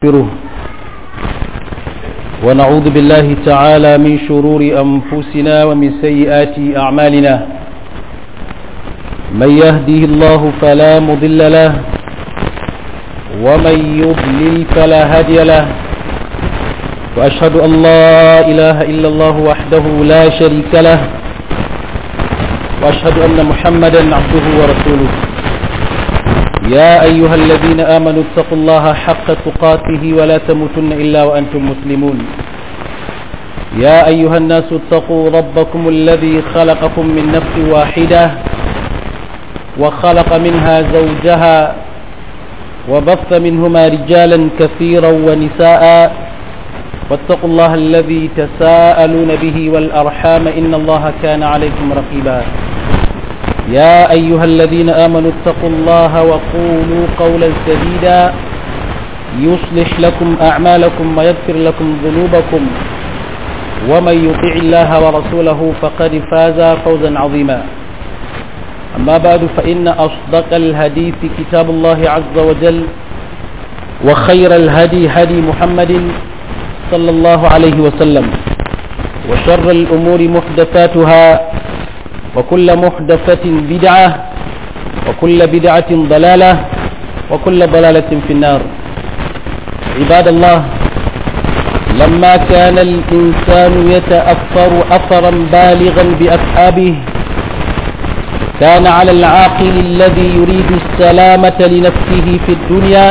ونستغفره ونعوذ بالله تعالى من شرور أنفسنا ومن سيئات أعمالنا من يهده الله فلا مضل له ومن يضلل فلا هادي له وأشهد أن لا إله إلا الله وحده لا شريك له وأشهد أن محمدا عبده ورسوله يا أيها الذين آمنوا اتقوا الله حق تقاته ولا تموتن إلا وأنتم مسلمون يا أيها الناس اتقوا ربكم الذي خلقكم من نفس واحدة وخلق منها زوجها وبث منهما رجالا كثيرا ونساء واتقوا الله الذي تساءلون به والأرحام إن الله كان عليكم رقيبا يا أيها الذين آمنوا اتقوا الله وقولوا قولا سديدا يصلح لكم أعمالكم ويغفر لكم ذنوبكم ومن يطع الله ورسوله فقد فاز فوزا عظيما أما بعد فإن أصدق الهدي في كتاب الله عز وجل وخير الهدي هدي محمد صلى الله عليه وسلم وشر الأمور محدثاتها وكل محدثة بدعة وكل بدعة ضلالة وكل ضلالة في النار عباد الله لما كان الإنسان يتأثر أثرا بالغا بأصحابه كان على العاقل الذي يريد السلامة لنفسه في الدنيا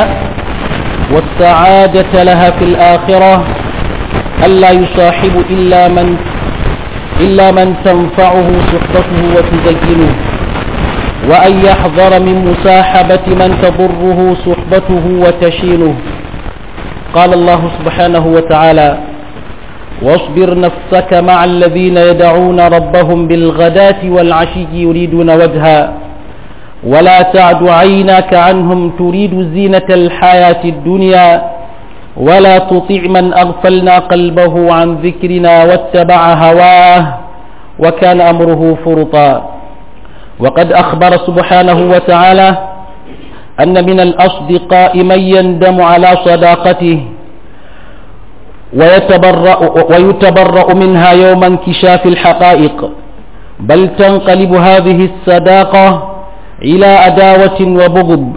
والسعادة لها في الآخرة ألا يصاحب إلا من إلا من تنفعه صحبته وتزينه وأن يحذر من مصاحبة من تضره صحبته وتشينه قال الله سبحانه وتعالى واصبر نفسك مع الذين يدعون ربهم بالغداة والعشي يريدون وجها ولا تعد عيناك عنهم تريد زينة الحياة الدنيا ولا تطع من أغفلنا قلبه عن ذكرنا واتبع هواه وكان أمره فرطا وقد أخبر سبحانه وتعالى أن من الأصدقاء من يندم على صداقته ويتبرأ, ويتبرأ منها يوم انكشاف الحقائق بل تنقلب هذه الصداقة إلى أداوة وبغض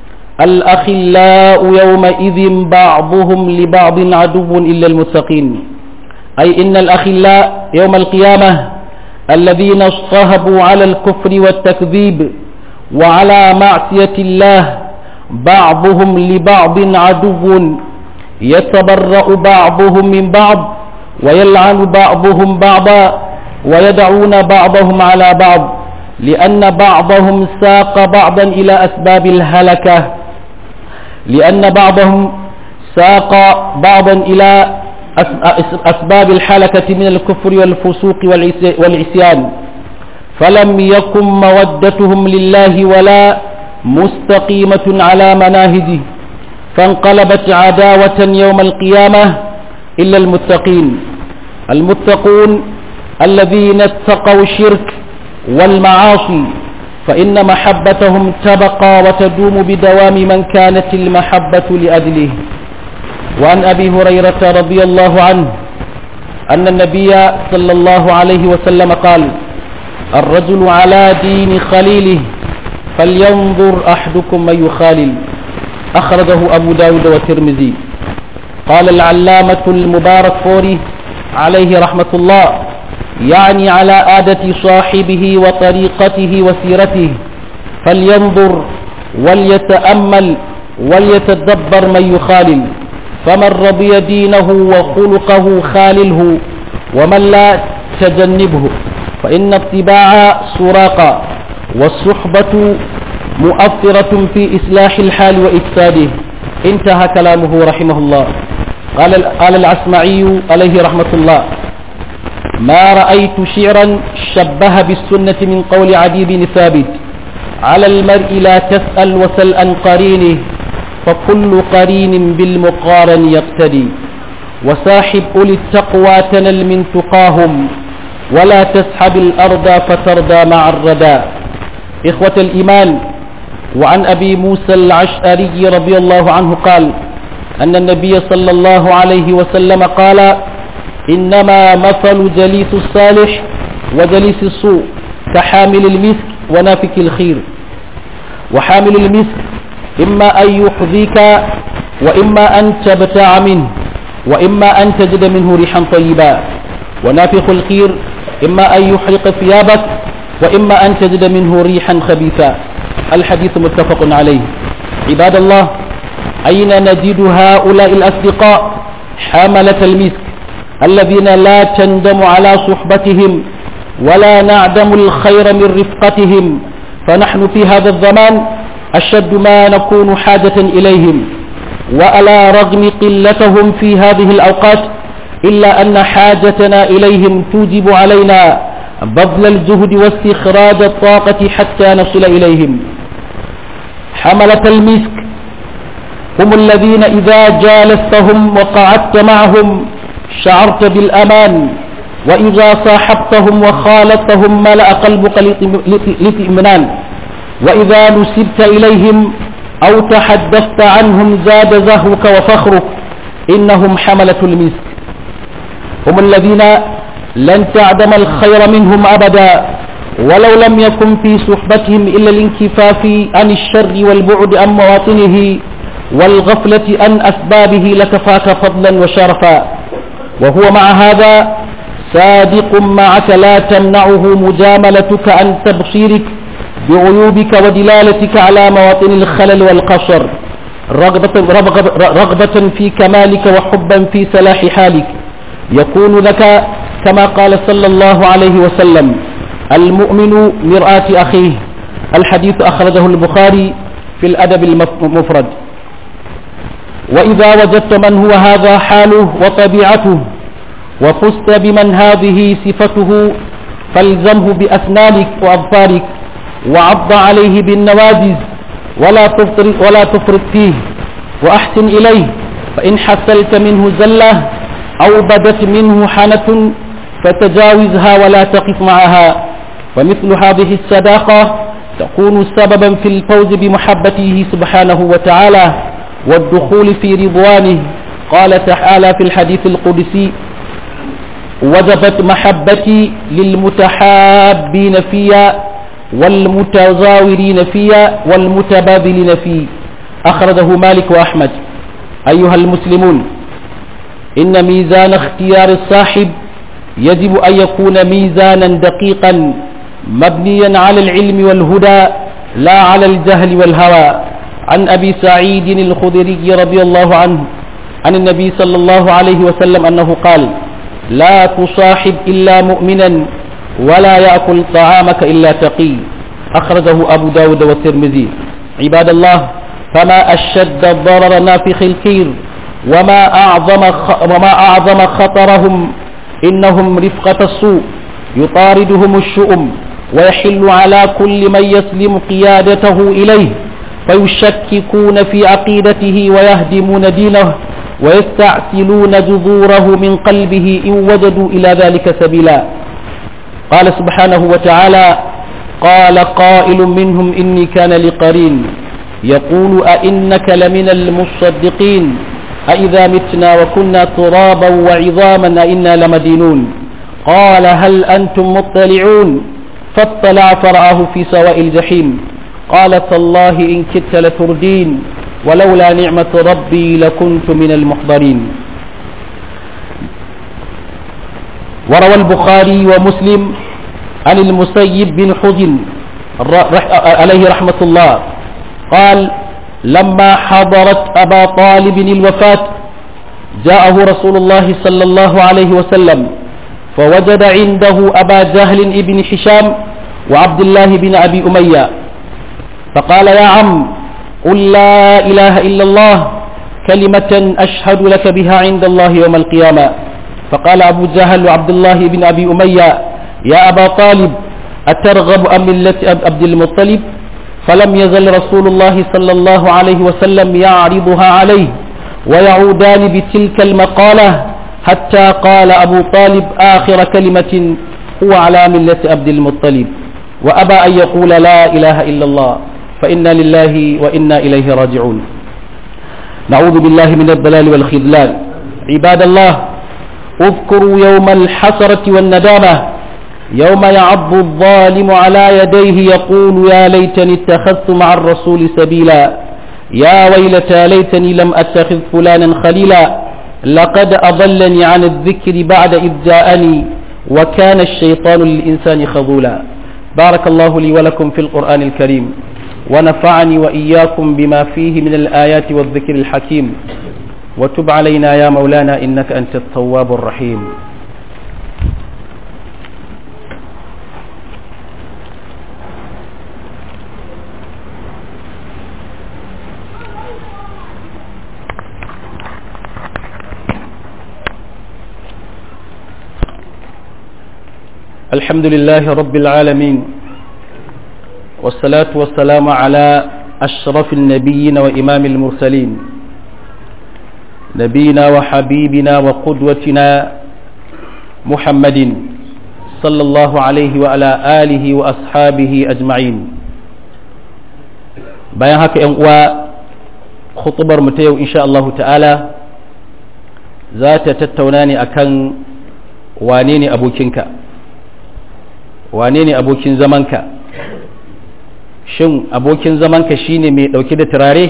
الأخلاء يومئذ بعضهم لبعض عدو إلا المتقين أي إن الأخلاء يوم القيامة الذين اصطهبوا على الكفر والتكذيب وعلى معصية الله بعضهم لبعض عدو يتبرأ بعضهم من بعض ويلعن بعضهم بعضا ويدعون بعضهم على بعض لأن بعضهم ساق بعضا إلى أسباب الهلكة لأن بعضهم ساق بعضا إلى أسباب الحلكة من الكفر والفسوق والعصيان فلم يكن مودتهم لله ولا مستقيمة على مناهجه فانقلبت عداوة يوم القيامة إلا المتقين المتقون الذين اتقوا الشرك والمعاصي فإن محبتهم تبقى وتدوم بدوام من كانت المحبة لأجله وعن أبي هريرة رضي الله عنه أن النبي صلى الله عليه وسلم قال الرجل على دين خليله فلينظر أحدكم من يخالل أخرجه أبو داود والترمذي قال العلامة المبارك فوري عليه رحمة الله يعني على عادة صاحبه وطريقته وسيرته فلينظر وليتأمل وليتدبر من يخالل فمن رضي دينه وخلقه خالله ومن لا تجنبه فإن اتباع سراقا والصحبة مؤثرة في إصلاح الحال وإفساده انتهى كلامه رحمه الله قال, قال العسمعي عليه رحمة الله ما رأيت شعرا شبه بالسنة من قول عدي بن ثابت على المرء لا تسأل وسل عن قرينه فكل قرين بالمقارن يقتدي وساحب أولي التقوى تنل من تقاهم ولا تسحب الأرض فتردى مع الردى إخوة الإيمان وعن أبي موسى العشأري رضي الله عنه قال أن النبي صلى الله عليه وسلم قال إنما مثل جليس الصالح وجليس السوء كحامل المسك ونافك الخير وحامل المسك إما أن يحذيك وإما أن تبتاع منه وإما أن تجد منه ريحا طيبا ونافخ الخير إما أن يحرق ثيابك وإما أن تجد منه ريحا خبيثا الحديث متفق عليه عباد الله أين نجد هؤلاء الأصدقاء حملة المسك الذين لا تندم على صحبتهم ولا نعدم الخير من رفقتهم فنحن في هذا الزمان أشد ما نكون حاجة إليهم وعلى رغم قلتهم في هذه الأوقات إلا أن حاجتنا إليهم توجب علينا بذل الجهد واستخراج الطاقة حتى نصل إليهم حملة المسك هم الذين إذا جالستهم وقعدت معهم شعرت بالأمان وإذا صاحبتهم وخالطتهم ملأ قلبك لإطمئنان وإذا نسبت إليهم أو تحدثت عنهم زاد زهوك وفخرك إنهم حملة المسك هم الذين لن تعدم الخير منهم أبدا ولو لم يكن في صحبتهم إلا الانكفاف عن الشر والبعد عن مواطنه والغفلة عن أسبابه لكفاك فضلا وشرفا وهو مع هذا صادق معك لا تمنعه مجاملتك عن تبصيرك بعيوبك ودلالتك على مواطن الخلل والقصر رغبة, رغبة, رغبة في كمالك وحبا في صلاح حالك يكون لك كما قال صلى الله عليه وسلم المؤمن مرآة أخيه الحديث أخرجه البخاري في الأدب المفرد وإذا وجدت من هو هذا حاله وطبيعته وفزت بمن هذه صفته فالزمه بأسنانك وأظفارك وعض عليه بالنواجز ولا تفرط, ولا تفرط فيه وأحسن إليه فإن حصلت منه زلة أو بدت منه حنة فتجاوزها ولا تقف معها ومثل هذه الصداقة تكون سببا في الفوز بمحبته سبحانه وتعالى والدخول في رضوانه قال تعالى في الحديث القدسي وجبت محبتي للمتحابين فيا والمتزاورين فيا والمتبادلين في أخرجه مالك وأحمد أيها المسلمون إن ميزان اختيار الصاحب يجب أن يكون ميزانا دقيقا مبنيا على العلم والهدى لا على الجهل والهوى عن أبي سعيد الخدري رضي الله عنه عن النبي صلى الله عليه وسلم أنه قال لا تصاحب إلا مؤمنا ولا يأكل طعامك إلا تقي أخرجه أبو داود والترمذي عباد الله فما أشد ضرر نافخ الكير وما أعظم, وما أعظم خطرهم إنهم رفقة السوء يطاردهم الشؤم ويحل على كل من يسلم قيادته إليه فيشككون في عقيدته ويهدمون دينه ويستعسلون جذوره من قلبه إن وجدوا إلى ذلك سبيلا قال سبحانه وتعالى قال قائل منهم إني كان لقرين يقول أئنك لمن المصدقين أئذا متنا وكنا ترابا وعظاما أئنا لمدينون قال هل أنتم مطلعون فاطلع فرآه في سواء الجحيم قال تالله إن كدت لتردين ولولا نعمة ربي لكنت من المحضرين وروى البخاري ومسلم عن المسيب بن حزن عليه رحمة الله قال لما حضرت أبا طالب الوفاة جاءه رسول الله صلى الله عليه وسلم فوجد عنده أبا جهل ابن حشام وعبد الله بن أبي أمية فقال يا عم قل لا إله إلا الله كلمة أشهد لك بها عند الله يوم القيامة فقال أبو جهل وعبد الله بن أبي أمية يا أبا طالب أترغب أم ملة عبد المطلب فلم يزل رسول الله صلى الله عليه وسلم يعرضها عليه ويعودان بتلك المقالة حتى قال أبو طالب آخر كلمة هو على ملة عبد المطلب وأبى أن يقول لا إله إلا الله فإنا لله وإنا إليه راجعون نعوذ بالله من الضلال والخذلان عباد الله اذكروا يوم الحسرة والندامة يوم يعض الظالم على يديه يقول يا ليتني اتخذت مع الرسول سبيلا يا ويلتى ليتني لم أتخذ فلانا خليلا لقد أضلني عن الذكر بعد إذ جاءني وكان الشيطان للإنسان خذولا بارك الله لي ولكم في القرآن الكريم ونفعني وإياكم بما فيه من الآيات والذكر الحكيم وتب علينا يا مولانا إنك أنت التواب الرحيم الحمد لله رب العالمين والصلاة والسلام على أشرف النبيين وإمام المرسلين نبينا وحبيبنا وقدوتنا محمد صلى الله عليه وعلى آله وأصحابه أجمعين bayan haka ‘yan uwa khutubar mu ta yau insha Allah ta'ala za ta tattauna ne akan wane ne abokinka wane ne abokin zamanka shin abokin zamanka shine mai ɗauke da turare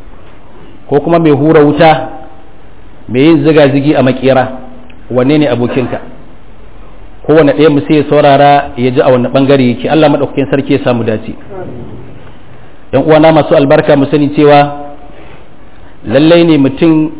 ko kuma mai hura wuta mai yin ziga-zigi a makera wane ne abokinka kowane ɗaya mu sai ya saurara ya ji a wani ɓangare yake Allah maɗaukakin sarki ya samu dace yan uwana masu albarka mu sani cewa lallai ne mutum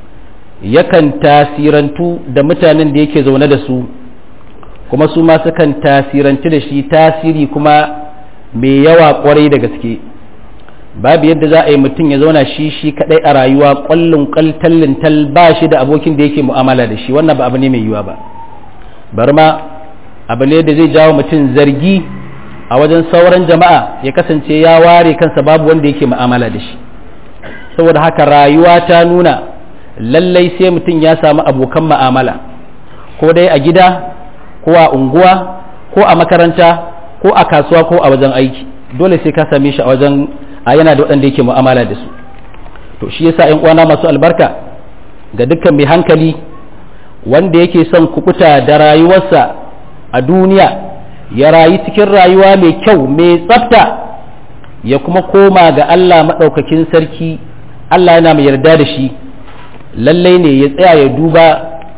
yakan tasirantu da mutanen da yake zaune da su kuma su ma sukan tasirantu da shi tasiri kuma mai yawa kwarai da gaske babu yadda za a yi mutum ya zauna shi shi kadai a rayuwa kwallon kaltallin tal ba shi da abokin da yake mu'amala da shi wannan ba abu ne mai yiwa ba bari ma abu ne da zai jawo mutum zargi a wajen sauran jama'a ya kasance ya ware kansa babu wanda yake mu'amala da shi saboda haka rayuwa ta nuna lallai sai mutum ya samu abokan mu'amala ko dai a gida ko a unguwa ko a makaranta ko a kasuwa ko a wajen aiki dole sai ka same shi a wajen a yana da waɗanda yake mu'amala da su to shi yasa ƴan uwana masu albarka ga dukkan mai hankali wanda yake son kukuta da rayuwarsa a duniya ya rayu cikin rayuwa mai kyau mai tsafta ya kuma koma ga Allah maɗaukakin sarki Allah yana mai yarda da shi lallai ne ya tsaya ya duba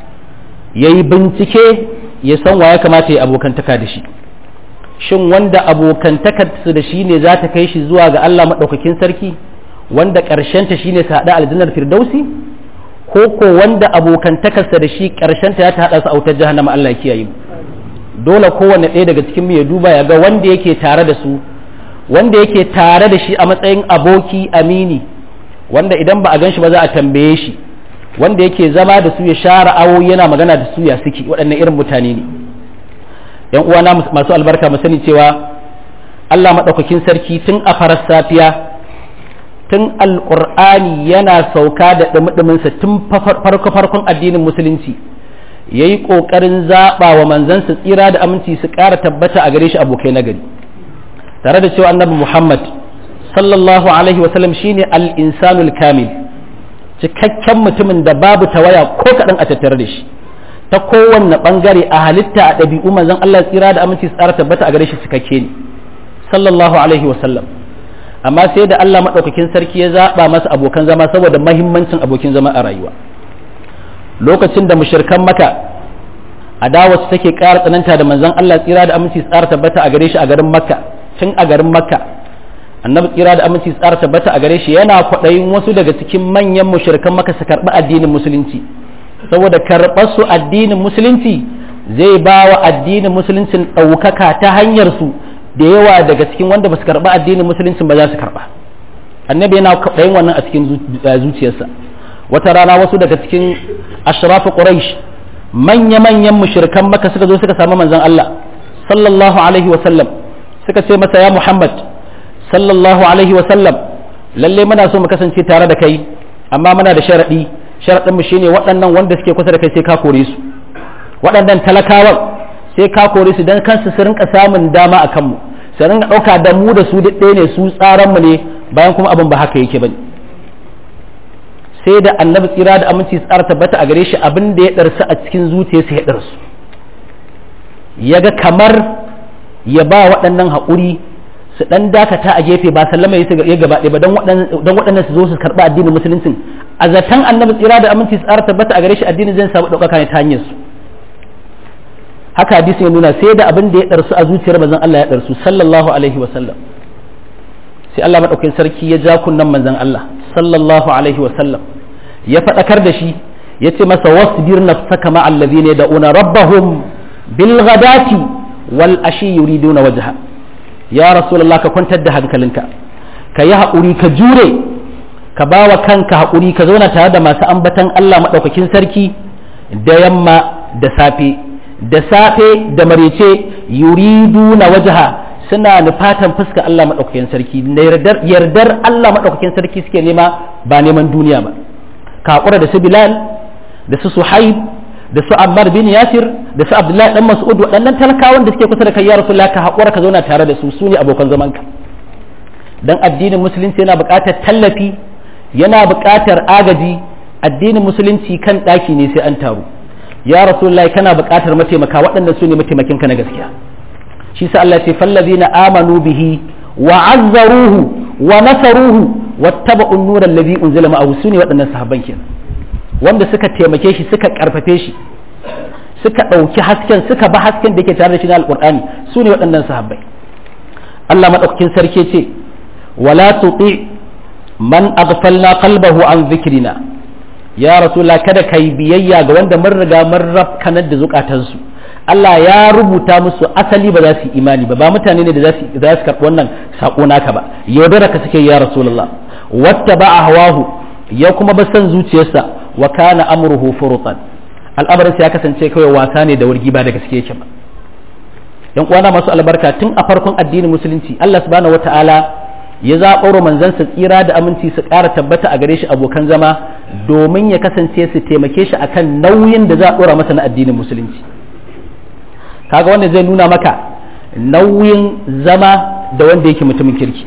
ya yi bincike ya san wa ya kamata ya abokantaka da shi shin wanda abokantakarsu da shi ne za ta kai shi zuwa ga Allah maɗaukakin sarki wanda ƙarshenta shi ne su haɗa aljannar firdausi ko ko wanda abokantakarsa da shi ƙarshenta ya ta haɗa su a wutar jahannama Allah kiyaye dole kowanne ɗaya daga cikin mu ya duba ya ga wanda yake tare da su wanda yake tare da shi a matsayin aboki amini wanda idan ba a gan shi ba za a tambaye shi wanda yake zama da su ya share awo yana magana da su ya suke waɗannan irin mutane ne yan uwana masu albarka mu sani cewa Allah maɗaukakin sarki tun a farar safiya tun alƙur'ani yana sauka da ɗumi tun farko farkon addinin musulunci ya yi ƙoƙarin zaɓa wa manzansa tsira da aminci su ƙara tabbata a gare shi abokai na gari tare da cewa annabi muhammad sallallahu alaihi wasallam shine al-insanul kamil cikakken mutumin da babu tawaya ko kaɗan a tattare da shi ta kowanne ɓangare a halitta a ɗabi'u manzon Allah tsira da aminci tsara tabbata a gare shi cikakke ne sallallahu alaihi wasallam amma sai da Allah maɗaukakin sarki ya zaɓa masa abokan zama saboda mahimmancin abokin zama a rayuwa lokacin da mushirkan maka adawa su take ƙara tsananta da manzon Allah tsira da aminci tsara tabbata a gare shi a garin makka tun a garin makka annabi tsira da aminci tsara tabbata a gare shi yana kwaɗayin wasu daga cikin manyan mushrikan maka su karɓi addinin musulunci saboda karɓar su addinin musulunci zai ba wa addinin musuluncin ɗaukaka ta hanyar su da yawa daga cikin wanda ba su karɓi addinin musuluncin ba za su karɓa annabi yana kwaɗayin wannan a cikin zuciyarsa wata rana wasu daga cikin ashrafu quraish manya-manyan mushrikan maka suka zo suka samu manzon Allah sallallahu alaihi wa sallam suka ce masa ya Muhammad sallallahu alaihi wa sallam lalle muna so mu kasance tare da kai amma muna da sharadi sharadin mu shine waɗannan wanda suke kusa da kai sai ka kore su waɗannan talakawan sai ka kore su dan kansu su rinka samun dama a kanmu su rinka ɗauka da mu da su duk ɗaya ne su tsaran mu ne bayan kuma abin ba haka yake bane sai da annabi tsira da aminci tsara tabbata a gare shi abin da ya ɗarsu a cikin zuciyarsa ya ɗarsu ya ga kamar ya ba waɗannan haƙuri su ɗan dakata a gefe ba sallama ya gaba ɗaya ba don waɗannan su zo su karɓi addinin musuluncin a zaton annabi tsira da aminci tsara tabbata a gare shi addinin zai samu ɗaukaka ne ta hanyar su haka hadisi ya nuna sai da abin da ya ɗarsu a zuciyar manzon Allah ya ɗarsu sallallahu alaihi wa sallam sai Allah maɗaukakin sarki ya ja kunnan manzon Allah sallallahu alaihi wa sallam ya faɗakar da shi ya ce masa wasbir nafsaka ma alladhina yad'una rabbahum bil ghadati wal ashi yuriduna wajha ya rasulullah ka kwantar da hankalinka ka yi haƙuri ka jure ka ba wa kanka haƙuri ka zauna tare da masu ambatan Allah maɗaukakin sarki da yamma da safe da safe da marece yuriduna wajha suna nufatan fuska Allah maɗaukakin sarki yardar Allah maɗaukakin sarki suke nema ba neman duniya ba ka haƙura da su Bilal da su Suhaib da su Ammar bin Yasir da su Abdullahi dan Mas'ud waɗannan talakawan da suke kusa da kai ya Rasulullah ka haƙura ka zauna tare da su su ne abokan zaman ka dan addinin musulunci yana buƙatar tallafi yana buƙatar agaji addinin musulunci kan ɗaki ne sai an taru ya Rasulullah kana buƙatar mataimaka waɗannan su ne mataimakin ka na gaskiya shi sa Allah ce fallazina amanu bihi wa azzaruhu wa nasaruhu wattaba'u an-nura alladhi unzila ma'ahu sune waɗannan sahabban kenan wanda suka taimake shi suka karfafe shi suka ɗauki hasken suka ba hasken da yake tare da shi na alqur'ani sune waɗannan sahabbai Allah madaukakin sarki ce wala tuti man aghfalna qalbahu an dhikrina ya rasulullah kada kai biyayya ga wanda mun riga mun rafkanar da zukatansu Allah ya rubuta musu asali ba za su yi imani ba ba mutane ne da za su karɓi wannan saƙo naka ba yaudara ka suke ya rasulullah wata ba a hawahu ya kuma ba san zuciyarsa wa kana amruhu furutan al'amarin ya kasance kawai wasa ne da wargi ba da gaske yake ba yan uwana masu albarka tun a farkon addinin musulunci Allah subhanahu wataala ya zaɓaro manzansa tsira da aminci su ƙara tabbata a gare shi abokan zama domin ya kasance su taimake shi akan nauyin da za a ɗora masa na addinin musulunci kaga wanda zai nuna maka nauyin zama da wanda yake mutumin kirki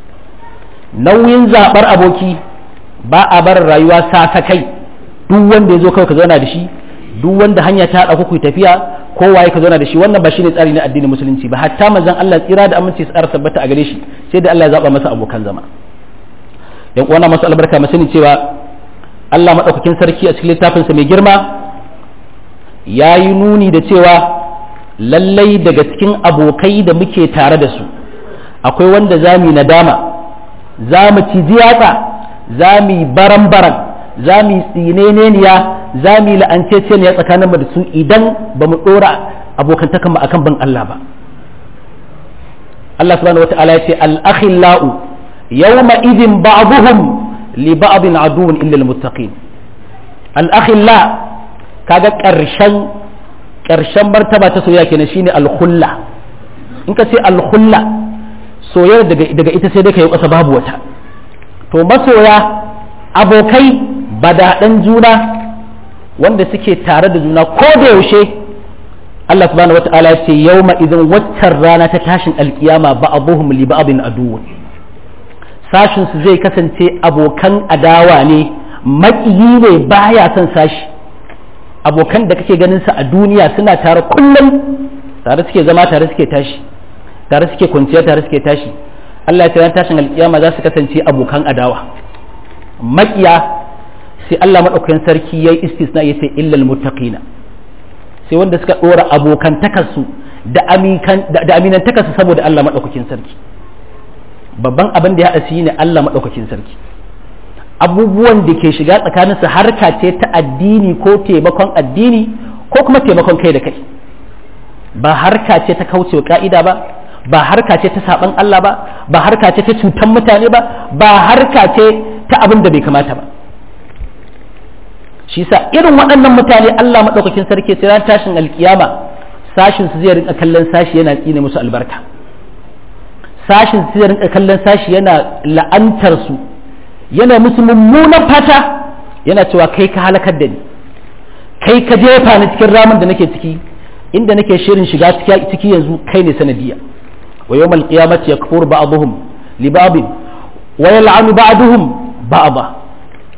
nauyin zaɓar aboki ba a bar rayuwa sa kai duk wanda ya zo kawai ka zauna da shi duk wanda hanya ta haɗa ku tafiya kowaye ka zauna da shi wannan ba shi ne tsari na addinin musulunci ba hatta manzon Allah tsira da aminci su tabbata a gare shi sai da Allah ya zaɓa masa abokan zama yan uwana masu albarka mu sani cewa Allah madaukakin sarki a cikin littafinsa mai girma ya yi nuni da cewa lallai daga cikin abokai da muke tare da su akwai wanda za mu nadama za mu ci yatsa za mu baran-baran za mu tsineniya za mu la'anceceniya tsakanin mu da su idan ba mu ɗora abokantakan mu akan ban Allah ba Allah subhanahu wata'ala ya ce al-akhillau yawma idin ba'dhum li ba'din aduwwun illa al-muttaqin al-akhilla kaga ƙarshen ƙarshen martaba ta soyayya kenan shine alkhulla in ka ce alkhulla soyayya daga daga ita sai dai kai kasa babu wata to masoya abokai badaɗan juna wanda suke tare da juna ko da yaushe Allah subhanahu wata'ala ya ce yawma idan waccan rana ta tashin alkiyama ba'abuhum li ba'abin aduwwun sashin su zai kasance abokan adawa ne maƙiyi ne baya son sashi abokan da kake ganin sa a duniya suna tare kullum tare suke zama tare suke tashi tare suke kwanciya tare suke tashi Allah ya ran tashin alkiyama za su kasance abokan adawa makiya sai Allah madaukakin sarki yayi istisna yace illal muttaqina sai wanda suka dora abokan takarsu da aminkan da aminan takarsu saboda Allah madaukakin sarki babban abin da ya haɗa su ne Allah madaukakin sarki abubuwan da ke shiga tsakaninsu harka ce ta addini ko taimakon addini ko kuma taimakon kai da kai ba harka ce ta kaucewa ka'ida ba ba harka ce ta saban Allah ba ba harka ce ta cutan mutane ba ba harka ce ta abin da bai kamata ba shi sa irin waɗannan mutane Allah maɗaukakin sarki sai ran tashin alkiyama sashin su zai rinka kallon sashi yana tsine musu albarka sashin su zai rinka kallon sashi yana la'antar su yana musu mummunan fata yana cewa kai ka halakar da ni kai ka jefa ni cikin ramin da nake ciki inda nake shirin shiga ciki yanzu kai ne sanadiya wa yawmal qiyamati yakfuru ba'dhum li ba'd wa yal'anu ba'dhum ba'dha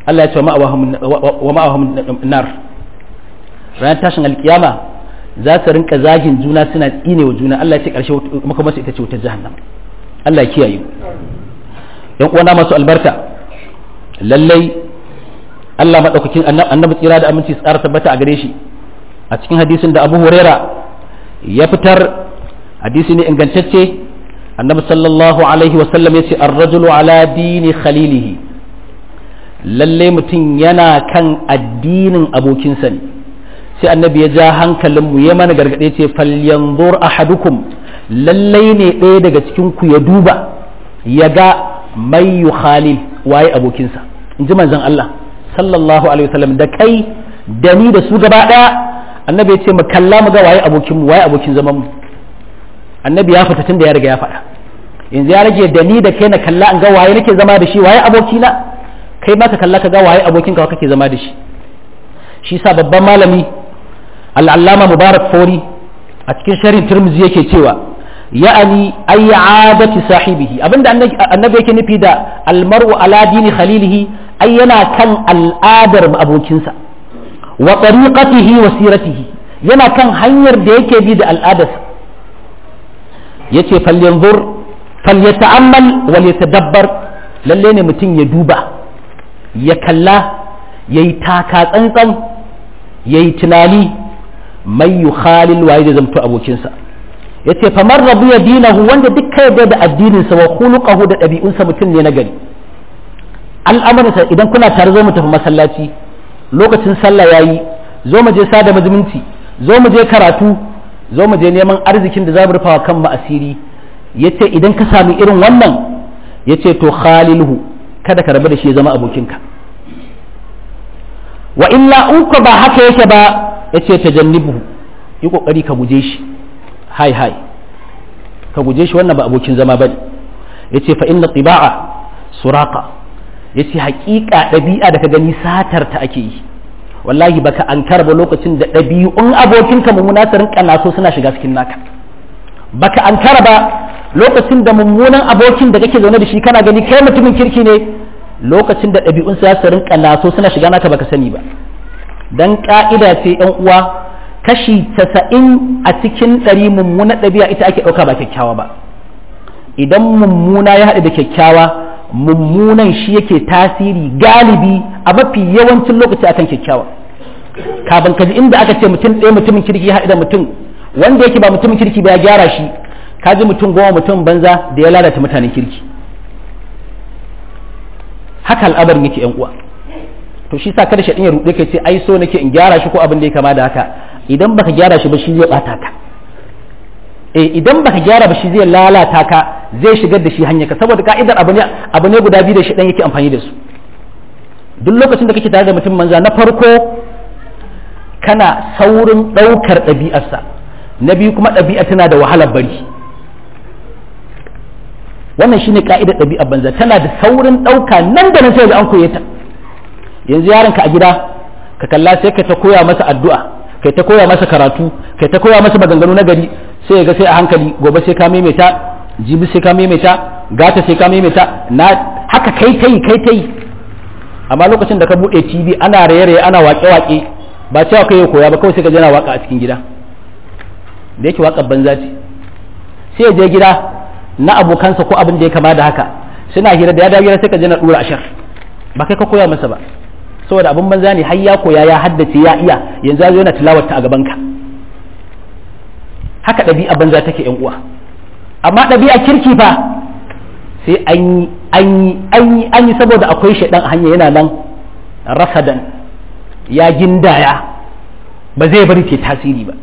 Allah ya ce wa ma'awahum nar ranar tashin alkiyama za su rinka zagin juna suna tsine wa juna Allah ya ce karshe makamarsu ita ce wutar jahannam Allah ya kiyaye yan uwana masu albarka lallai Allah madaukakin annabi tsira da aminci tsara tabbata a gare shi a cikin hadisin da Abu Huraira ya fitar hadisi ne ingantacce annabi sallallahu alaihi wa sallam yace ar-rajulu ala dini khalilihi lalle mutum yana kan addinin abokinsa ne sai annabi ya ja hankalinmu ya mana gargaɗe ce falyanzur ahadukum lallai ne ɗaya daga cikin ku ya duba ya ga mai khalil waye abokinsa in ji manzon Allah sallallahu alaihi wasallam da kai da ni da su gaba ɗaya annabi ya ce mu kalla mu ga waye abokin mu waye abokin zaman mu annabi ya fita tun da ya riga ya faɗa yanzu ya rage da ni da kai na kalla an ga waye nake zama da shi waye abokina kai ma ka kalla ka ga waye abokinka kake zama da shi shi sa babban malami al'allama mubarak fori a cikin sharin turmuzi yake cewa ya'ani ay adati sahibihi abinda annabi yake nufi da almar'u ala dini khalilihi ay yana kan al'adar abokinsa wa tariqatihi wa siratihi yana kan hanyar da yake bi da al'adarsa yace falyanzur falyata'ammal wal yatadabbar lalle ne mutum ya duba ya kalla yayi taka tsantsan yayi tunani mai yi khalil waye da zamto abokinsa ya ce famar rabu ya dinahu wanda duk ka yarda da addininsa wa khuluqahu da ɗabi'unsa mutum ne na gari al'amuransa idan kuna tare zo mu tafi masallaci lokacin sallah yayi zo mu je sada mazumunci zo mu je karatu zo mu je neman arzikin da za mu rufawa kan mu asiri yace idan ka sami irin wannan yace to khalilhu kada ka rabu da shi ya zama abokinka wa illa in ba haka yake ba ya ce ta jannibu yi kokari ka guje shi hai hai ka guje shi wannan ba abokin zama bane ya ce fa inna tiba'a suraka ya ce haƙiƙa ɗabi'a da ka gani satar ta ake yi wallahi baka an ba lokacin da ɗabi'un abokinka mummuna su rinka naso suna shiga cikin naka baka an ba lokacin da mummunan abokin da kake zaune da shi kana gani kai mutumin kirki ne lokacin da ɗabi'un su su rinka naso suna shiga naka baka sani ba dan ka'ida ce yan uwa kashi casa'in a cikin ɗari mummuna ɗabi'a ita ake ɗauka ba kyakkyawa ba idan mummuna ya haɗu da kyakkyawa mummunan shi yake tasiri galibi a mafi yawancin lokaci akan kyakkyawa kafin ka ji inda aka ce mutum ɗaya mutumin kirki ya haɗu da mutum wanda yake ba mutumin kirki ba ya gyara shi ka ji mutum goma mutum banza da ya lalata mutanen kirki haka al'abarin yake yan uwa to shi sa kada shaɗin ya ruɗe ka ce ai so nake in gyara shi ko abin da ya kama da haka idan baka gyara shi ba shi zai ɓata ka eh idan baka gyara ba shi zai lalata ka zai shigar da shi hanyar ka saboda ka'idar abu ne abu ne guda biyu da shi dan yake amfani da su duk lokacin da kake tare da mutum manza na farko kana saurin ɗaukar ɗabi'arsa na biyu kuma ɗabi'a tana da wahalar bari wannan shine ka'idar ɗabi'ar banza tana da saurin ɗauka nan da nan sai ga an koye ta yanzu yaronka a gida ka kalla sai ka ta koya masa addu'a kai ta koya masa karatu kai ta koya masa maganganu na gari sai ga sai a hankali gobe sai ka maimaita jibi sai ka maimaita gata sai ka maimaita na haka kai tai kai tai amma lokacin da ka bude TV ana raye-raye ana wake-wake ba cewa kai ya koya ba kawai sai ka je na waka a cikin gida da yake waƙar banza ce sai ya je gida na abokansa ko abin da ya kama da haka suna hira da ya dawo gida sai ka je na dura ashar ba kai ka koya masa ba saboda abin banza ne har ya koya ya haddace ya iya yanzu ya zo yana tilawarta a gaban ka haka ɗabi'a banza take yan uwa amma ɗabi'a kirki fa sai an yi an yi an yi an yi saboda akwai shaidan a hanya yana nan rasadan ya gindaya ba zai bari ke tasiri ba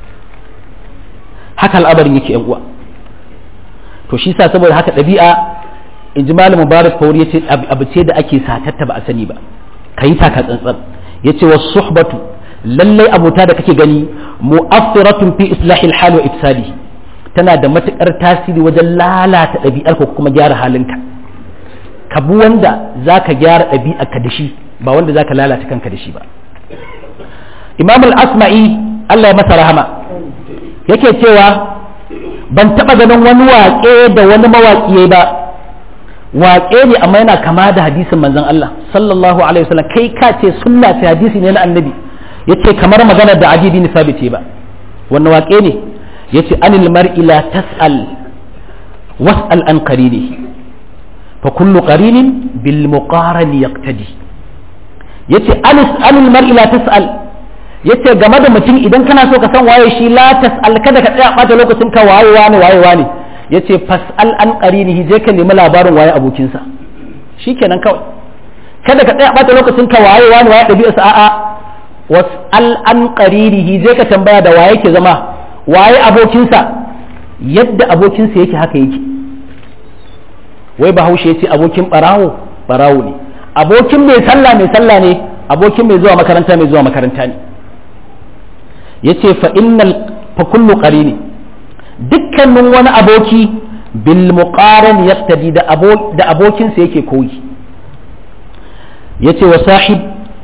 haka al'amarin yake yan uwa to shi sa saboda haka ɗabi'a in ji malam mubarak fauri ya ce abu ce da ake satatta ba a sani ba ka yi taka tsantsan ya ce wasu suhbatu lallai abota da kake gani mu'affiratun fi islahil hal wa ifsadihi tana da matukar tasiri wajen lalata ɗabi'ar ko kuma gyara halinka ka bi wanda zaka gyara ɗabi'arka da shi ba wanda zaka lalata kanka da shi ba imam al-asma'i Allah ya masa rahama yake cewa ban taɓa ganin wani waƙe da wani mawaƙi ba waƙe ne amma yana kama da hadisin manzon Allah sallallahu alaihi wasallam kai ka ce sunna ce hadisi ne na annabi yace kamar magana da adi bin sabit ba wannan waƙe ne yace anil mar'i la tas'al was'al an qarinihi fa kullu qarinin bil muqaran yaqtadi yace anis anil mar'i la tas'al yace game da mutum idan kana so ka san waye shi la tas'al kada ka tsaya bata lokacin ka waye wani waye wani yace fas'al an qarinihi je ka nemi labarin waye abokinsa shikenan kawai kada ka tsaya bata lokacin ka waye wani waye dabi'arsa a'a was'al an qarinihi je ka tambaya da waye ke zama waye abokinsa yadda abokinsa yake haka yake wai bahaushe ya ce abokin barawo barawo ne abokin mai sallah mai sallah ne abokin mai zuwa makaranta mai zuwa makaranta ne ya ce fa innal fa kullu qarini dukkanin wani aboki bil muqaran yaqtadi da abo da abokinsa yake koyi yace wa sahib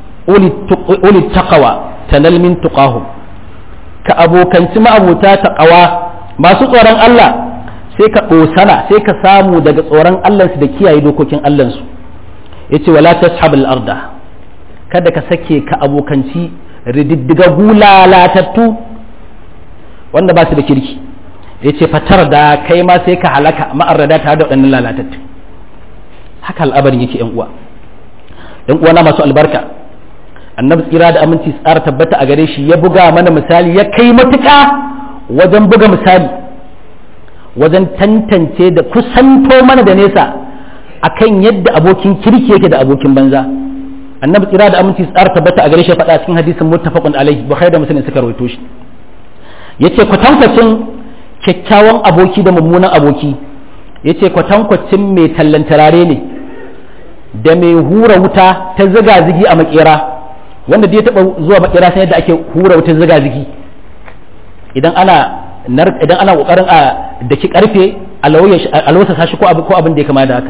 uli taqwa tanal min tuqahum ka abokanci ma'abuta taqwa masu tsoron Allah sai ka ɗosana sai ka samu daga tsoron Allahnsu da kiyaye dokokin Allahnsu ya ce wala tashabul arda kada ka sake ka abokanci rididdiga lalatattu wanda ba su da kirki ya ce fatar da kai ma sai ka halaka ma'arrada tare da waɗannan lalatattu haka al'abarin yake yan uwa yan uwa na masu albarka annabi tsira da aminci tsara tabbata a gare shi ya buga mana misali ya kai matuƙa wajen buga misali wajen tantance da kusanto mana da nesa akan yadda abokin kirki yake da abokin banza annabi tsira da aminci tsara tabbata a gare shi faɗa cikin hadisin muttafaqun alaihi bukhari da muslim suka rawaito shi yace kwatankwacin kyakkyawan aboki da mummunan aboki yace kwatankwacin mai tallan turare ne da mai hura wuta ta ziga zigi a makera wanda da ya taba zuwa makera sai yadda ake hura wuta ziga zigi idan ana idan ana kokarin a daki karfe alwasa sashi ko abin da ya kama da haka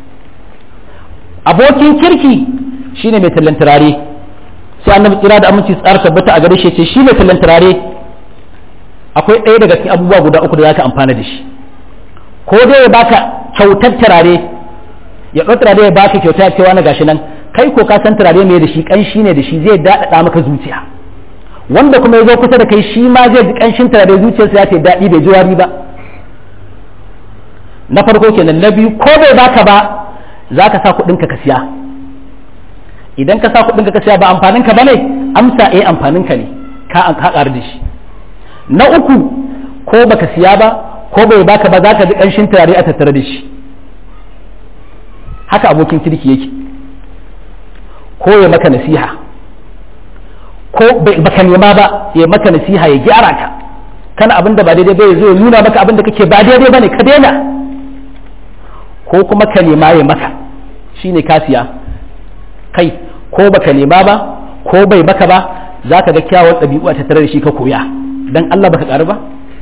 abokin kirki shine mai tallan turare sai annabi tsira da aminci tsara tabbata a gare shi ce shi mai tallan turare akwai ɗaya daga cikin abubuwa guda uku da zaka amfana da shi ko dai ya baka kyautar turare ya ɗau turare ya baka kyauta cewa na gashi nan kai ko ka san turare mai da shi ƙanshi ne da shi zai daɗaɗa maka zuciya wanda kuma ya zo kusa da kai shi ma zai ji ƙanshin turare zuciyarsa ya ce daɗi bai ji wari ba na farko kenan na biyu ko bai baka ba za ka sa kuɗinka ka siya idan ka sa kuɗinka ka siya ba amfaninka ba ne amsa eh amfaninka ne ka an haƙar da shi na uku ko baka siya ba ko bai baka ba za ka ji ƙanshin turare a tattare da shi haka abokin kirki yake ko ya maka nasiha ko baka nema ba ya maka nasiha ya gyara ka kana abin da ba daidai ba ya zo ya nuna maka abin da kake ba daidai ba ne ka daina ko kuma ka nema ya maka shine ka siya kai ko baka nema ba ko bai maka ba za ka ga kyawun ɗabi'u a tattare da shi ka koya dan Allah baka ƙaru ba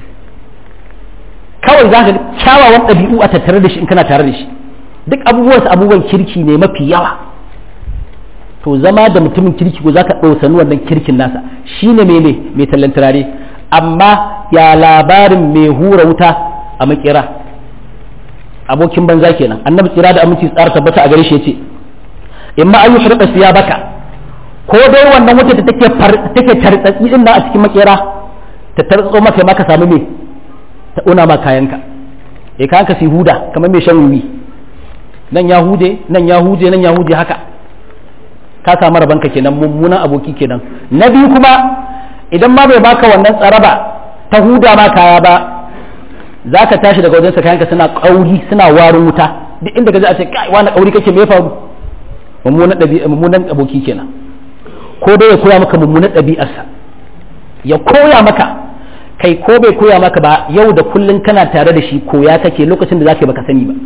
kawai za ka ga kyawawan ɗabi'u a tattare da shi in kana tare da shi duk abubuwansa abubuwan kirki ne mafi yawa to zama da mutumin kirki ko za ka ɗausani wannan kirkin nasa shine mene mai tallan turare amma ya labarin mai hura wuta a makera abokin banza kenan annabi tsira da aminci tsara tabbata a gare shi yace in ma ayu hirqa siya baka ko dai wannan wuta da take take tartsatsi din nan a cikin makera ta tartso maka ma ka samu me ta una ma kayanka eh kayanka su huda kamar mai shan wuyi nan ya hude nan ya huje nan ya huje haka ka samu rabanka kenan mummunan aboki kenan na biyu kuma idan ma bai baka wannan tsaraba ta huda ma kaya ba za ka tashi daga wajensa kayanka suna kauri suna warin wuta duk inda ka ji a ce kai wani kauri kake me faru mummunan ɗabi'a mummunan aboki kenan ko dai ya koya maka mummunan ɗabi'arsa ya koya maka kai ko bai koya maka ba yau da kullun kana tare da shi koya kake lokacin da zaka baka sani ba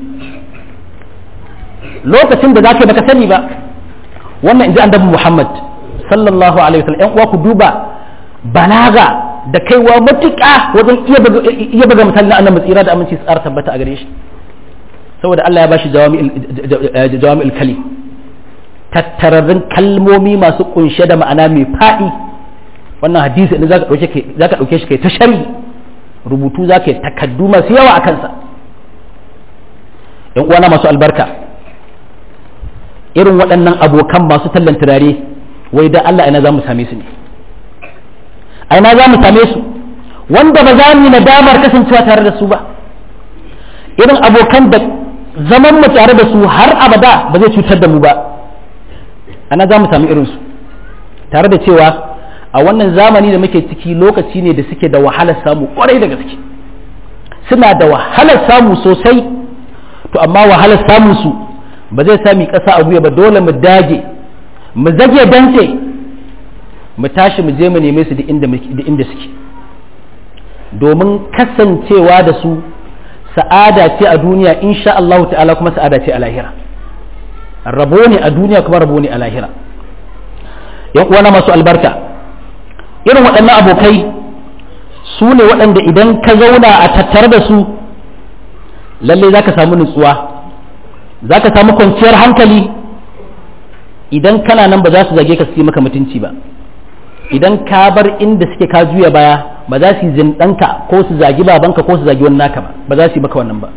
lokacin da zaka baka sani ba wannan inji annabi Muhammad sallallahu alaihi wasallam ƴan uwa ku duba balaga da kaiwa matuƙa wajen iya buga misali na annabi tsira da aminci tsara tabbata a gare shi saboda Allah ya bashi jawami'ul kalim tattararrun kalmomi masu kunshe da ma'ana mai faɗi wannan hadisi ne zaka dauke zaka dauke shi kai ta shari rubutu zaka yi takaddu masu yawa a kansa yan uwana masu albarka irin waɗannan abokan masu tallan turare wai da Allah ina za mu same su ne a ina za mu same su wanda ba za mu yi nadamar kasancewa tare da su ba irin abokan da zaman mu tare da su har abada ba zai cutar da mu ba ana za mu sami irinsu tare da cewa a wannan zamani da muke ciki lokaci ne da suke da wahalar samu kwarai da gaske suna da wahalar samu sosai to amma wahalar samun su ba zai sami ƙasa a guya ba dole mu dage mu zage dantse mu tashi mu je mu neme su da inda suke domin kasancewa da su sa'ada ce a duniya insha Allah ta'ala kuma sa'ada ce a lahira rabo ne a duniya kuma rabo ne a lahira yan uwana masu albarka irin waɗannan abokai su ne waɗanda idan ka zauna a tattare da su lalle za ka samu nutsuwa za ka samu kwanciyar hankali idan kana nan ba za su zage ka su yi maka mutunci ba idan ka bar inda suke ka juya baya ba za su yi zindanka ko su zagi babanka ko su zagi wani naka ba ba za su yi maka wannan ba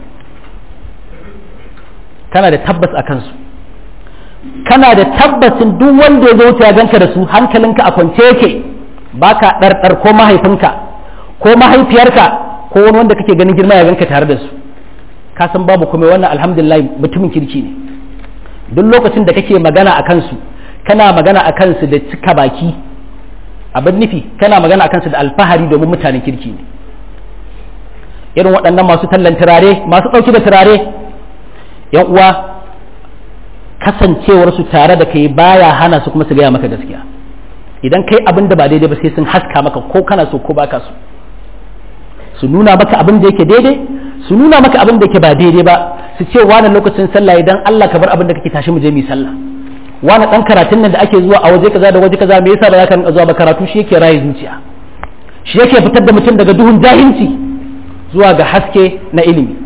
kana da tabbas a kansu kana da tabbacin duk wanda ya zo wuce ganka da su hankalinka a kwance yake baka ɗarɗar ko mahaifinka ko mahaifiyarka ko wani wanda kake ganin girma ya ganka tare da su ka san babu kuma wannan alhamdulillah mutumin kirki ne duk lokacin da kake magana a kansu kana magana a kansu da cika baki abin nufi kana magana a kansu da alfahari domin mutanen kirki ne irin waɗannan masu tallan turare masu ɗauki da turare yan uwa kasancewarsu tare da kai baya hana su kuma su gaya maka gaskiya idan kai abin da ba daidai ba sai sun haska maka ko kana so ko baka so su nuna maka abin da yake daidai su nuna maka abin da yake ba daidai ba su ce wani lokacin sallah idan Allah ka bar abin da kake tashi mu je mu sallah wani dan karatun nan da ake zuwa a waje kaza da waje kaza me yasa ba za ka zuwa ba karatu shi yake raye zuciya shi yake fitar da mutum daga duhun jahilci zuwa ga haske na ilimi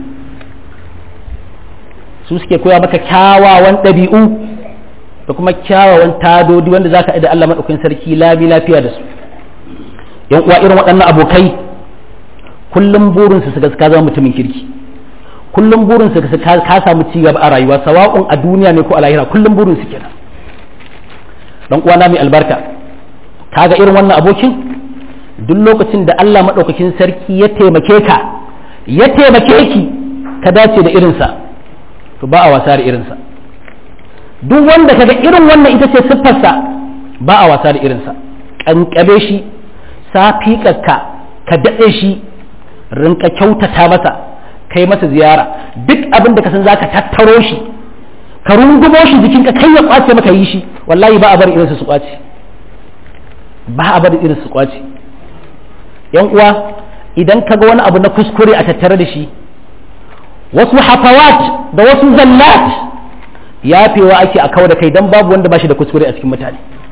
su suke koya maka kyawawan ɗabi'u da kuma kyawawan tadodi wanda za ka da Allah maɗaukin sarki labi lafiya da su yan uwa irin waɗannan abokai kullum burinsu su ka zama mutumin kirki kullum burinsu su ka samu ci gaba a rayuwa sawa'un a duniya ne ko a lahira kullum burinsu kenan dan uwana mai albarka kaga irin wannan abokin duk lokacin da Allah maɗaukakin sarki ya taimake ka ya taimake ki ka dace da irinsa to ba a wasa da irinsa duk wanda kaga irin wannan ita ce siffarsa ba a wasa da irinsa ƙanƙabe shi safiƙarka ka daɗe shi rinka kyautata masa kai masa ziyara duk abin da ka san zaka tattaro shi ka rungumo shi jikinka kai ya kwace maka yi shi wallahi ba a bar irinsa su kwace ba a bar irinsa su kwace yan uwa idan kaga wani abu na kuskure a tattare da shi wasu hafawat da wasu zallat yafewa ake a kawo da kai dan babu wanda bashi da kuskure a cikin mutane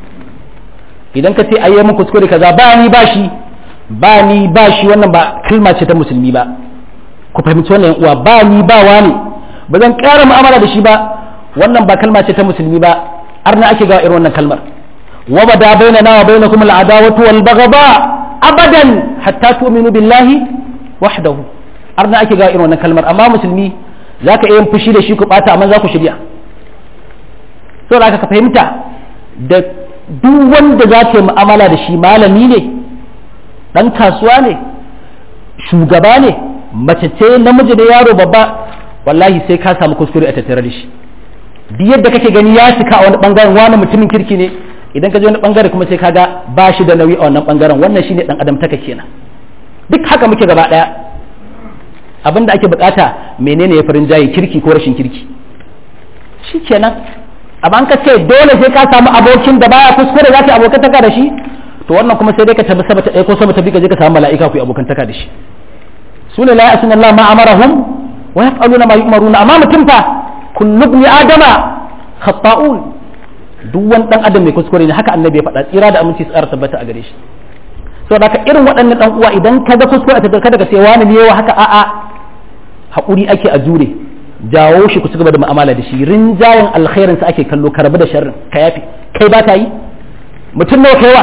idan ka ce ayyamin kuskure kaza ba ni ba shi ba ni ba shi wannan ba kalma ce ta musulmi ba ku fahimci wannan uwa ba ni ba wani ba zan ƙara mu'amala da shi ba wannan ba kalma ce ta musulmi ba arna ake ga irin wannan kalmar wa bada bainana wa bainakum al'adawatu wal baghda abadan hatta tu'minu billahi wahdahu arna ake ga irin wannan kalmar amma musulmi zaka iya fushi da shi ku bata amma za ku shirya saboda ka fahimta da duk wanda za ka yi mu'amala da shi malami ne ɗan kasuwa ne shugaba ne mace ce namiji da yaro babba wallahi sai ka samu kuskure a tattare da shi duk yadda kake gani ya cika a wani bangaren wani mutumin kirki ne idan ka je wani bangare kuma sai kaga ba shi da nauyi a wannan bangaren wannan shine dan adam taka kenan duk haka muke gaba daya abin da ake bukata menene ya farin jayi kirki ko rashin kirki shi kenan amma ka ce dole sai ka samu abokin da baya kuskure za ka yi abokantaka da shi to wannan kuma sai dai ka tabi sama ta ko sama ta bi ka je ka samu mala'ika ku yi abokantaka da shi su ne la ya'suna Allah ma amarahum wa yaf'aluna ma yu'maruna amma mutum fa kullu ibn adama khata'un duk wani dan adam mai kuskure ne haka annabi ya faɗa tsira da aminci tsara tabbata a gare shi saboda haka irin waɗannan dan uwa idan ka ga kuskure a tattare kada ka sai wani ne yawa haka a'a haƙuri ake a jure jawo shi ku ci gaba da mu'amala da shi rinjayen alkhairin sa ake kallo ka rabu da sharrin ka yafi kai ba ka yi mutum nawa kaiwa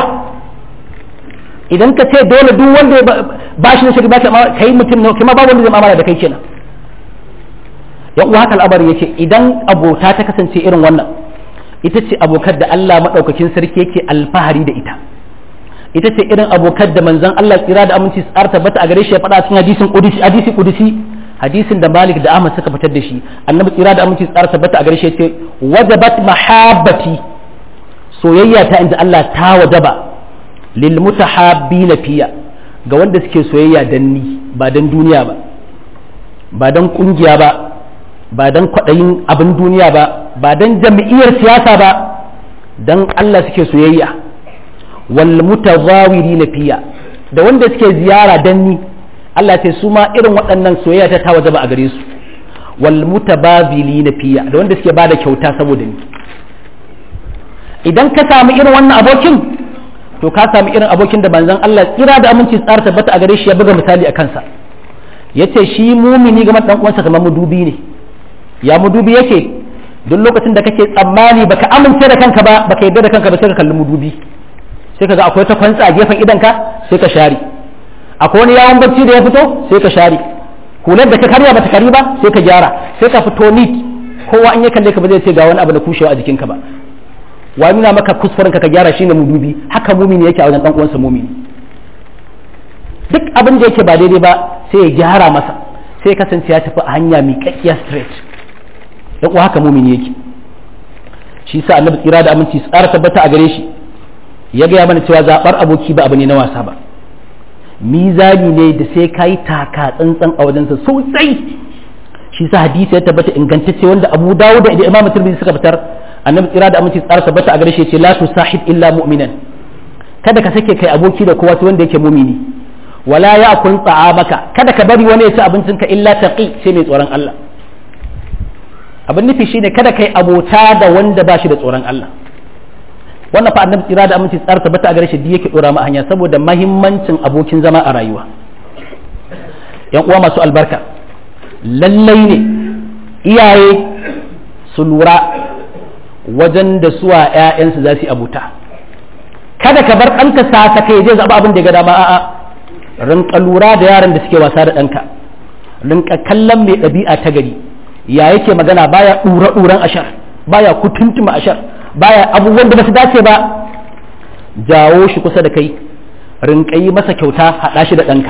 idan ka ce dole duk wanda ba shi da shari ba ka kai mutum nawa kai ma ba wanda zai mu'amala da kai kenan yan uwa haka al'amari yace idan abota ta kasance irin wannan ita ce abokan da Allah maɗaukakin sarki yake alfahari da ita ita ce irin abokan da manzon Allah tsira da aminci tsar tabbata a gare shi ya faɗa cikin hadisin qudsi hadisi qudsi hadisin da Malik da Ahmad suka fitar da shi annabi tsira da aminci tsar tabbata a gare shi ya ce wajabat mahabbati soyayya ta inda Allah ta wajaba lil mutahabbina fiya ga wanda suke soyayya dan ni ba dan duniya ba ba dan kungiya ba ba dan kwaɗayin abin duniya ba ba dan jami'iyar siyasa ba dan Allah suke soyayya wal mutazawiri na fiya da wanda suke ziyara dan ni Allah ce su ma irin waɗannan soyayya ta waje ba a gare su wal mutabazili na fiya da wanda suke bada kyauta saboda ni idan ka samu irin wannan abokin to ka samu irin abokin da manzon Allah tsira da aminci tsara tabbata a gare shi ya buga misali a kansa yace shi mumini ga dan uwansa kamar mudubi ne ya mudubi yake duk lokacin da kake tsammani baka amince da kanka ba baka yarda da kanka ba sai ka kalli mudubi sai ka ga akwai ta kwantsa a gefen idanka sai ka share akwai wani yawon barci da ya fito sai ka share hular da ka karya bata kari ba sai ka gyara sai ka fito neat kowa an ya kalle ka ba zai ce ga wani abu da kushewa a jikinka ba wa nuna maka kuskuren ka ka gyara shine mudubi haka mumini yake a wajen dan uwansa mumini duk abin da yake ba daidai ba sai ya gyara masa sai ya kasance ya tafi a hanya miƙaƙƙiya straight dan uwa haka mumini yake shi sa annabi tsira da aminci tsara tabbata a gare shi ya gaya mana cewa zaɓar aboki ba abu ne na wasa ba mizani ne da sai ka yi taka tsantsan a wajensa sosai shi sa hadisi ya tabbata ingantacce wanda abu dawo da imamu tirmidhi suka fitar annabi tsira da aminci tsara tabbata a gare shi ce la tusahib illa mu'minan kada ka sake kai aboki da kowa sai wanda yake mumini wala ya kun ta'amaka kada ka bari wani ya ci abincinka illa taqi sai mai tsoron Allah abin nufi shine kada kai abota da wanda ba shi da tsoron Allah wannan fa annabi tsira da aminci tsara tabbata a gare shi yake dora mu hanya saboda mahimmancin abokin zama a rayuwa yan uwa masu albarka lallai ne iyaye su lura wajen da suwa ƴaƴansu za su yi abota kada ka bar ɗanka sa kai zai zaɓa abin da ya ga dama a'a rinka lura da yaran da suke wasa da ɗanka rinka kallon mai ɗabi'a ta gari ya yake magana baya ɗura ɗuran ashar baya kutuntuma ashar baya abubuwan da ba su dace ba jawo shi kusa da kai rinka yi masa kyauta haɗa shi da ɗanka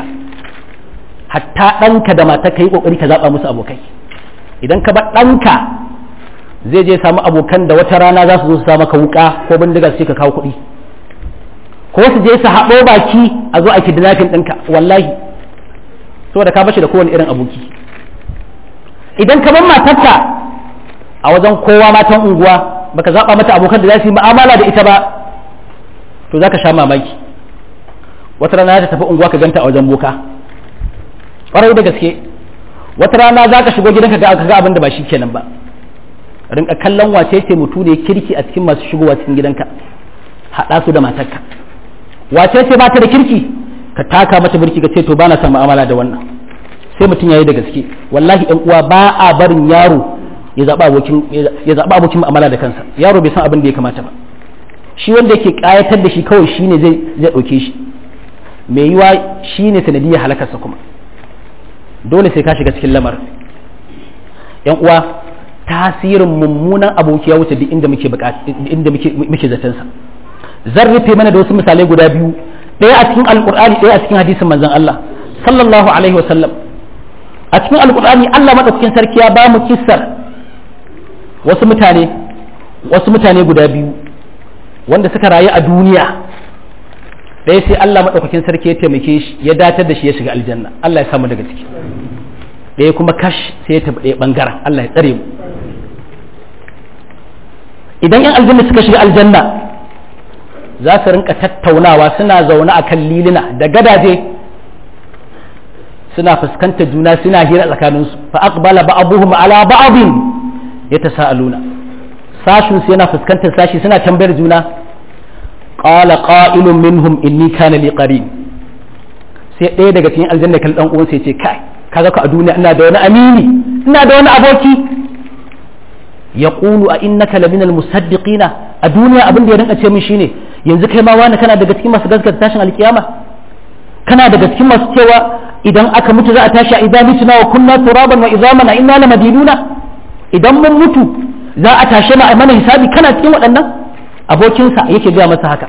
hatta ɗanka da mata ka yi ƙoƙari ka zaɓa musu abokai idan ka bar ɗanka zai je samu abokan da wata rana za su zo su sa maka wuƙa ko bindiga sai ka kawo kuɗi ko su je su haɗo baki a zo a kidnapping ɗinka wallahi saboda ka bashi da kowane irin aboki idan ka bar matarka a wajen kowa matan unguwa baka zaɓa mata abokan da za su yi mu'amala da ita ba to za ka sha mamaki wata rana ta tafi unguwa ka ganta a wajen boka ƙwarai da gaske wata rana za ka shigo gidanka ga ga abin da ba shi kenan ba rinka kallon wace ce mutu ne kirki a cikin masu shigowa cikin gidanka haɗa su da matarka wace ce ba ta da kirki ka taka mata birki ka ce to ba na son mu'amala da wannan sai mutum ya yi da gaske wallahi ɗan uwa ba a barin yaro ya zaɓa abokin ya zaɓa abokin mu'amala da kansa yaro bai san abin da ya kamata ba shi wanda yake ƙayatar da shi kawai shine zai zai ɗauke shi mai yiwa shine sanadiyar halakarsa kuma dole sai ka shiga cikin lamar yan uwa tasirin mummunan aboki ya wuce duk inda muke inda muke muke zaton sa zan rufe mana da wasu misalai guda biyu ɗaya a cikin alqur'ani ɗaya a cikin hadisin manzon Allah sallallahu alaihi wasallam a cikin alqur'ani Allah madaukakin sarki ya ba mu kissar wasu mutane wasu mutane guda biyu wanda suka rayu a duniya ɗaya sai Allah maɗaukakin sarki ya taimake shi ya datar da shi ya shiga aljanna Allah ya samu daga ciki ɗaya kuma kash sai ya tafi ɗaya ɓangaren Allah ya tsare mu idan yan aljanna suka shiga aljanna za su rinka tattaunawa suna zaune a kan lilina da gadaje suna fuskantar juna suna hira tsakaninsu fa aqbala ba'dhum ala ba'dhin yatasaaluna sashin su yana fuskantar sashi suna tambayar juna qala qa'ilun minhum inni kana li qarin sai ɗaya daga cikin aljanna kan dan uwan sai ce kai kaga ka a duniya ina da wani amini ina da wani aboki yaqulu a innaka laminal musaddiqina a duniya abin da ya rinka ce min shine yanzu kai ma wani kana daga cikin masu gaskata tashin alkiyama kana daga cikin masu cewa idan aka mutu za a tashi a idan mituna wa kunna turaban wa izaman a inna lamadinuna idan mun mutu za a tashe mu a mana hisabi kana cikin waɗannan abokinsa yake gaya masa haka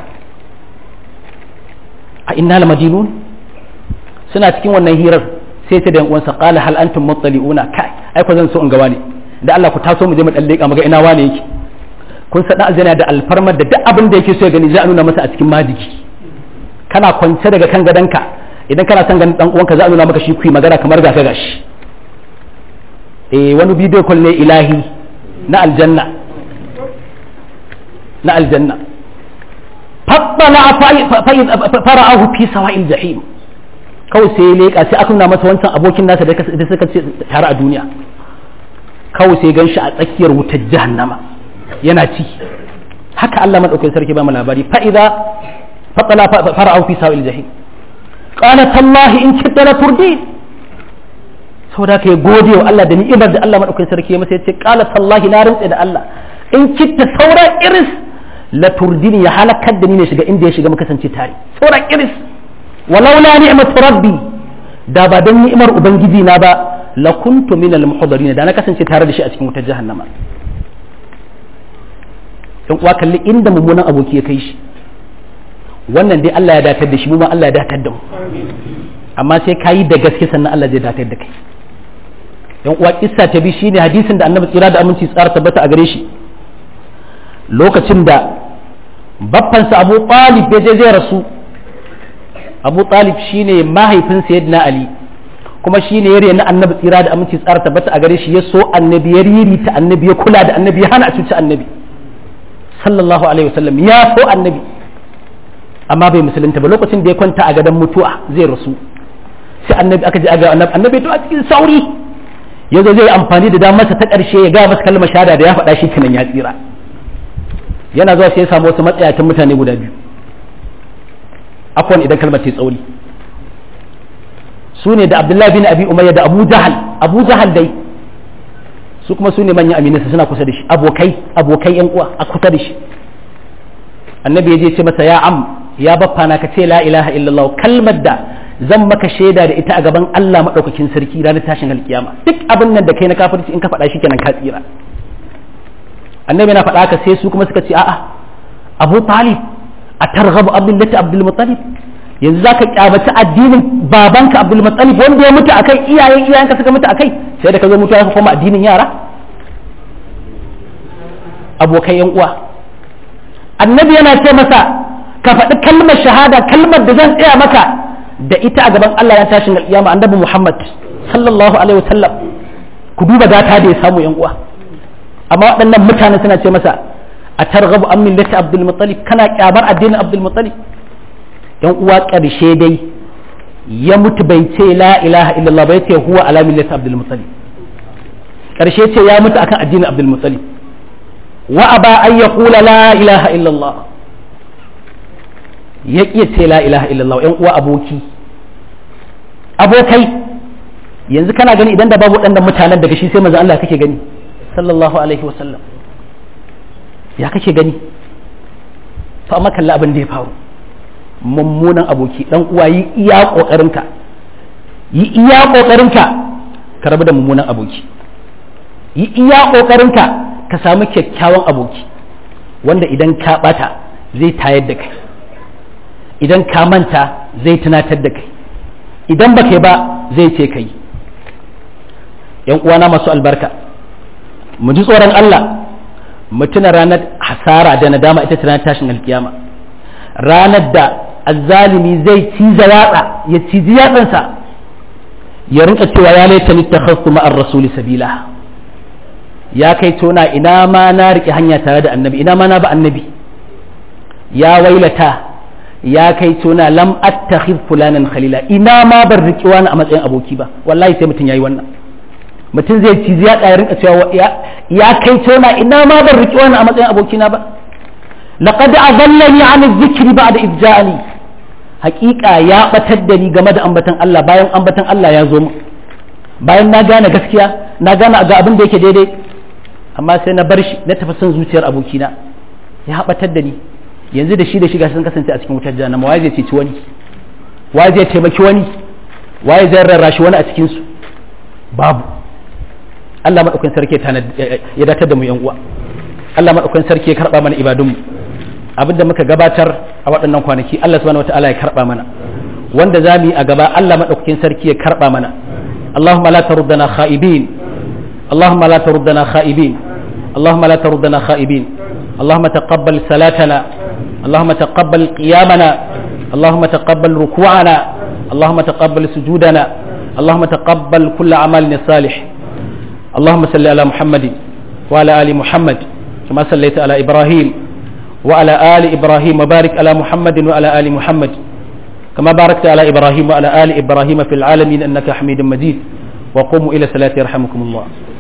a inna la madinun suna cikin wannan hirar sai ta da yan uwansa qala hal antum muttali'una kai ai ko zan so in ga wani da Allah ku taso mu je mu dan leka mu ga ina wane yake kun sada azana da alfarmar da duk abin da yake so ya gani za a nuna masa a cikin majiki kana kwance daga kan gadonka idan kana son ganin dan uwanka za a nuna maka shi kuyi magana kamar ga gashi eh wani bidiyo call ne ilahi na aljanna na aljanna fattala fara'ahu fi sawa'il jahim kawai sai ya leƙa sai aka nuna masa wancan abokin nasa da suka ce tare a duniya kawai sai gan shi a tsakiyar wutar jahannama yana ci haka Allah madaukakin sarki ba mu labari fa idza fatala fara'u fi sawil jahim qala tallahi in kitta la turdi saboda kai gode wa Allah da ni'imar da Allah madaukakin sarki ya masa yace qala tallahi na rantsa da Allah in kitta sauran iris la turdini ya halakar da ni ne shiga inda ya shiga muka kasance tare sauran iris walaula ni'matu rabbi da ba dan ni'imar ubangiji na ba la kuntu min al muhdarin da na kasance tare da shi a cikin wutar jahannama dan uwa kalli inda mummunan aboki ya kai shi wannan dai Allah ya datar da shi mu ma Allah ya datar da mu amma sai kayi da gaske sannan Allah zai datar da kai yan uwa kissa ta bi shine hadisin da Annabi tsira da aminci tsara tabbata a gare shi lokacin da baffansa Abu Talib ya je zai rasu Abu Talib shine mahaifin Sayyidina Ali kuma shine yare na Annabi tsira da aminci tsara tabbata a gare shi ya so Annabi ya ririta Annabi ya kula da Annabi ya hana a cuci Annabi sallallahu alaihi wasallam ya so Annabi amma bai musulunta ba lokacin da ya kwanta a gadon mutuwa zai rasu sai annabi aka ji aga annabi annabi to a cikin sauri yazo zai amfani da damarsa ta karshe ya ga masa kalmar shahada da ya faɗa shi kenan ya tsira yana zuwa sai ya samu wasu matsayatan mutane guda biyu afwan idan kalmar ta tsauri su ne da abdullahi bin abi umayya da abu jahal abu jahal dai su kuma su ne manyan aminansa suna kusa da shi abokai abokai yan uwa a kusa da shi annabi ya je ce masa ya am ya baffa na ka ce la ilaha illallah kalmar da zan maka shaida da ita a gaban Allah madaukakin sarki ranar tashin alkiyama duk abin nan da kai na kafirci in ka faɗa shi kenan ka tsira annabi na faɗa haka sai su kuma suka ce a'a Abu Talib a targhabu abdullati Abdul Muttalib yanzu zaka kyamaci addinin babanka Abdul Muttalib wanda ya mutu akai iyayen iyayenka suka mutu akai sai da ka zo mutuwa ka koma addinin yara abokai yan uwa annabi yana ce masa ka faɗi kalmar shahada kalmar da zan tsaya maka da ita a gaban Allah ya tashin alƙiyama annabi Muhammad sallallahu alaihi wasallam ku duba gata da ya samu yan uwa amma waɗannan mutane suna ce masa a targhabu an millati Abdul Muttalib kana kyamar addinin Abdul Muttalib yan uwa ƙarshe dai ya mutu bai ce la ilaha illallah bai ce huwa ala millati Abdul Muttalib ƙarshe ce ya mutu akan addinin Abdul Muttalib وأبى أن يقول لا إله إلا الله يقيت لا إله إلا الله ‘yan uwa aboki abokai yanzu kana gani idan da babu waɗannan mutanen daga shi sai manzo Allah kake gani sallallahu alaihi wasallam ya kake gani to amma kalli abin da ya faru mummunan aboki dan uwa yi iya kokarinka yi iya kokarinka ka rabu da mummunan aboki yi iya kokarinka ka samu kyakkyawan aboki wanda idan ka bata zai tayar da kai idan ka manta zai tunatar da kai idan ba kai ba zai ce kai yan uwana masu albarka mu ji tsoron Allah mu tuna ranar hasara da nadama ita tana tashin alkiyama ranar da azzalimi zai ciza yatsa ya ciji yatsansa ya rinka cewa ya laita ni takhassu ma'ar rasuli sabila ya kai tona ina ma na riƙe hanya tare da annabi ina ma na ba annabi ya wailata ya kai tona lam attakhid fulanan khalila ina ma ban riƙe wani a matsayin aboki ba wallahi sai mutum yayi wannan mutum zai ci ya ƙaya rinka cewa ya kai tona ina ma ban riƙe wani a matsayin abokina ba laqad azallani an dhikri ba'da idh ja'ani haƙiƙa ya batar da ni game da ambatan Allah bayan ambatan Allah ya zo mu bayan na gane gaskiya na gane ga abin da yake daidai amma sai na bar shi na tafi son zuciyar abokina ya haɓatar da ni yanzu da shi da shiga sun kasance a cikin wutar jahannama waye zai ceci wani waye zai taimaki wani waye zai rarrashi wani a cikin su babu Allah madaukakin sarki ya datar da mu yan uwa Allah madaukakin sarki ya karba mana ibadunmu abinda muka gabatar a waɗannan kwanaki Allah subhanahu wataala ya karba mana wanda za mu yi a gaba Allah madaukakin sarki ya karba mana Allahumma la taruddana kha'ibin Allahumma la taruddana kha'ibin Allahumma la taruddana kha'ibin اللهم تقبل صلاتنا اللهم تقبل قيامنا اللهم تقبل ركوعنا اللهم تقبل سجودنا اللهم تقبل كل عملنا صالح اللهم صل على محمد وعلى ال محمد كما صليت على ابراهيم وعلى ال ابراهيم وبارك على محمد وعلى ال محمد كما باركت على ابراهيم وعلى ال ابراهيم في العالمين انك حميد مجيد وقوموا الى صلاه يرحمكم الله